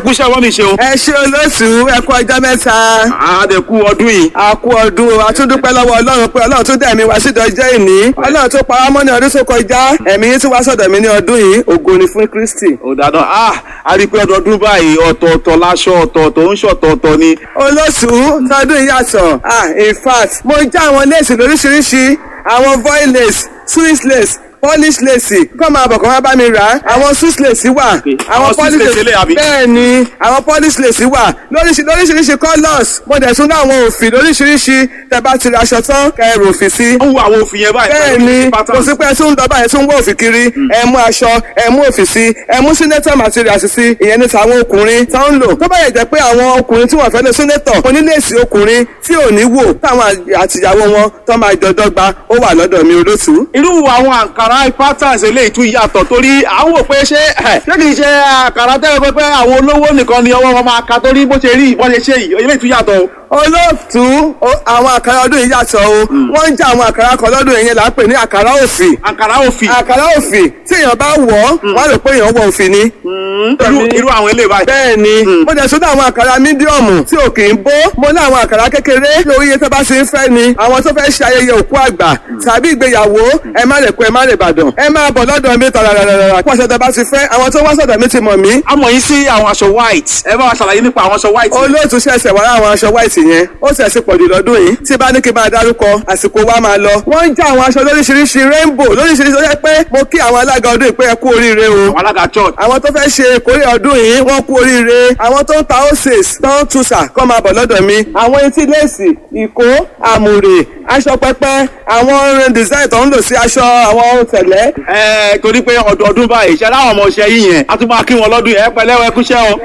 kúṣẹ́ wọ́n mi ṣe o. ẹ ṣe olóṣù ẹ kú ọjọ́ mẹ́ta. àdẹ̀kù ọdún yìí. a kú ọdún o a tún dúpẹ́ lọ́wọ́ ọlọ́run pé ọlọ́run tún dẹ̀mí wá sídọ̀ jẹ́ ìní ọlọ́run tó pa wá mọ́ ní ọdún tó kọjá ẹ̀mí yín tún wá sọ̀dọ̀ mi ní ọdún yìí ògo ni fún Kristi. ó dáadáa ah a rí i pé ọdọọdún báyìí ọ̀tọ̀ọ̀tọ̀ láṣọ ọ̀tọ̀ọ̀tọ̀ ń ṣọ̀tọ̀ọ̀tọ̀ ni. olóṣù tọdún yìí yàtọ̀ ah in fact mo já àwọn léèsì lóríṣiríṣi àwọn voil lace swiss lace polish lace kọ́ máa bọ̀ kọ́ máa bá mi rà á àwọn swiss lace wà Àwọn Swiss lace eléyìí àbí? bẹ́ẹ̀ ni àwọn polish lace wà lóríṣi- lóríṣiríṣi colours mo dẹ̀ tún ní àwọn òfì lóríṣiríṣi tẹ́ bá ti ra aṣọ tán kẹrù òfì sí ó ń wo àwọn òfin yẹn báyìí. bẹ́ẹ̀ pẹ̀lú ni pattern. kò sí pé ẹ tún ń dọ́bà ẹ tún ń wọ́ òfì kiri ẹ mú aṣọ ẹ mú òfì sí ẹ mú senator materials sí ìyẹn ní tàwọn ọkùnrin tó ń lò tó bá yẹ jẹ́ pé àwọn ọkùnrin tí wọ́n fẹ́ lè senator oníléèsì ọkùnrin tí ò ní wò táwọn àtìyàwó wọn tó máa jọ dọ́gba ó wà lọ́dọ̀ mi olóṣù. irú àwọn àǹkàrá patterns eléyìí tún yàtọ̀ torí à ń wò pé ṣé ẹ̀, ṣé kìí ṣe àǹkàrá tẹ́lẹ̀ pé pé àwọn olówó nìkan ni ọwọ́ wọn máa ka torí bó ṣe rí ìbọn ṣe ṣe yìí eléyìí tún yàtọ̀ o. olóòtú o- àwọn àkàrà ọdún yìí yàtọ̀ o wọ́n ń já àwọn àkàrà kan lọ́dún yìí là ń pè ní àkàrà òfì àǹkàrá òfì àkàrà òfì tí èèyàn bá wọ̀ ọ́ wọ́n á rò pé èèyàn wọ òfì ni. irú irú àwọn eléyìí báyìí. bẹ́ẹ̀ ni mo dẹ̀ sọ́dọ̀ àwọn àkàrà mídíọ̀mù tí ò kì í bó mo ní àwọn àkàrà kékeré lórí iye tó bá ṣe ń fẹ́ ni àwọn tó fẹ́ ṣe ayẹyẹ òkú àgbà tàbí ìgbéyàwó ẹ má lè kó ẹ má lè bàdàn ẹ máa bọ̀ lọ́dọ̀ mi tàràràràrà kó aṣọ tó bá ti fẹ́ àwọn tó wá sọ̀dọ̀ mi ti mọ̀ mí a mọ̀ yín sí àwọn aṣọ white ẹ bá wa ṣàlàyé nípa àwọn aṣọ white. olóòtú ṣẹ̀ṣẹ̀ wá àwọn aṣọ white yẹn ó ṣẹ̀ṣẹ̀ pọ̀jù lọ́dún yìí tí bá ní kí n bá dárúkọ àsìkò wa máa lọ wọ́n ń já àwọn aṣọ lóríṣiríṣi rainbow lóríṣiríṣi ó yẹ pé mo kí àwọn alága ọdún yìí pé ẹ kú oríire o àwọn alága church. àwọn tó fẹ́ ṣe ìkórè ọdún yìí wọ́n kú oríire àwọn tó ń ta oses tó ń tuṣà kọ́ máa bọ̀ lọ́dọ̀ mi àwọn etí léèsì ìkó àmùrè aṣọ pẹpẹ àwọn orin design tó ń lò sí aṣọ àwọn tẹ̀lẹ́ ẹ torí pé ọdọọdún báyìí ṣe láwọn ọmọ ọṣẹ yìí yẹn a tún máa kí wọn lọ́dún yẹn ẹ pẹ̀lẹ́ ẹ kúṣẹ́ o.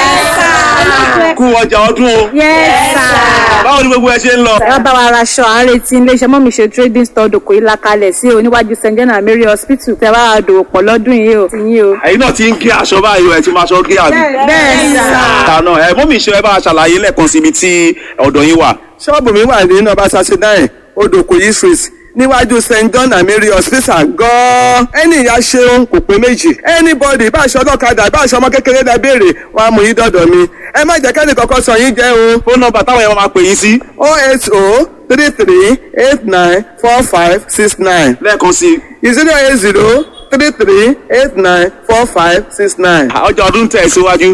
kú ọjà ọdún o. Yes, sir. báwo ni gbogbo ẹ ṣe ń lọ. ẹ bá wa raṣọ à ń retí iléeṣẹ́ mọ́mí ṣe trading store dòkò ìlà kalẹ̀ sí oníwájú st john and mary hospital tẹ bá wa dòwò pọ̀ lọ́dún yìí o ti yín o. ẹ̀yin náà ti ń gé aṣọ báyìí o ẹ ti máa ṣọ gé àbí. bẹ́ẹ̀ sà. tànà ẹ mọ́mí ṣe ẹ bá a ṣàlàyé lẹ́ẹ̀kan síbi tí ọ̀dọ̀ yín wà. ṣọ́ọ̀bù mi wà ní nọ́mbà thirty nine odòkòyí street níwájú st john and mary hospital gan-an ẹni ìyá ṣeun kò pé méjì anybody bá aṣọ ọlọ́kadà bá aṣọ ọmọ kékeré dá béèrè wọn á mú yín dọ̀dọ̀ mi ẹ má jẹ́ kẹ́ni kọ́kọ́ sọ yín jẹ́ o fóònù nọ́mbà táwọn yẹn máa pè yín sí oh eight oh three three eight nine four five six nine lẹ́ẹ̀kan sí i. zero eight zero three three eight nine four five six nine. ọjà ọdún tẹ̀ síwájú.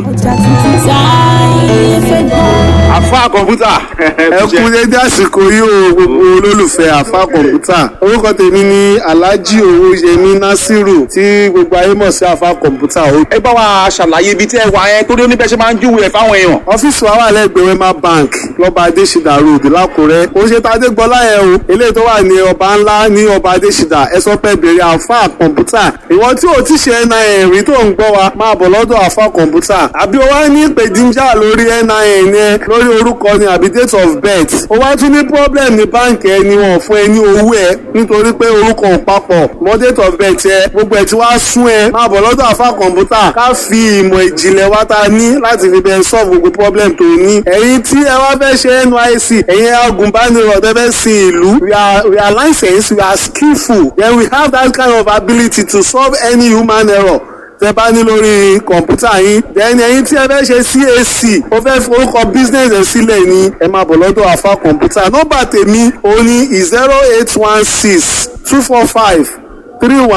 àfa kọ̀ǹpútà. ẹ kú dédé àsìkò yìí o gbogbo olólùfẹ́ àfa kọ̀ǹpútà orúkọ tèmi ni alhaji owóyẹmí nasiru tí gbogbo ayé mọ̀ sí àfa kọ̀ǹpútà o. ẹ bá wa ṣàlàyé ibi tí ẹ wà yẹn torí oníbẹ̀ ṣe máa ń júwèé ẹ̀ fáwọn èèyàn. ọ́fíìsì wa wà lẹ́gbẹ̀ẹ́ wema bank lọ́ba adésìdá road lákùrẹ́ ó ṣe tá adégbọlá yẹn o eléyìí tó wà ní ọba ńlá ní ọba adésìdá ẹ sọ pé bèrè àfa kọ̀ǹpútà ìwọ tí ò ti ṣe nin rí tó ń gbọ́ wa máa bọ̀ lọ́dọ̀ àfa kọ̀ǹpútà àbí o wá ní ìpèdíjà lórí nin yẹn lórí orúkọ ni àbí date of birth o wá tún ní problem ní báǹkì ẹni wọn fún ẹ ní owó ẹ nítorí pé orúkọ ò papọ̀ mọ́ date of birth ẹ gbogbo ẹ tí wàá sún ẹ máa bọ̀ lọ́dọ̀ àfa kọ̀ǹpútà ká fi ìmọ̀ ìjìnlẹ̀ wa ta ní láti fi bẹ́ẹ̀ solve gbogbo problem tó ní ẹ̀yin tí ẹ wá fẹ́ ṣe nysc ẹ̀yin agùnbánirọ̀ tẹ́ fẹ́ sin ìlú we are we are licensed we are skillful then we have that kind of ability to solve any human error tẹ bá ní lórí kọ̀ǹpútà yín then ẹ̀yin tí ẹ fẹ́ ṣe cac ó fẹ́ forúkọ business ẹ̀ sílẹ̀ ni ẹ máa bọ̀ lọ́dọ̀ àfa kọ̀ǹpútà nọ́mbà tèmi òun ni zero eight one six two four five three one.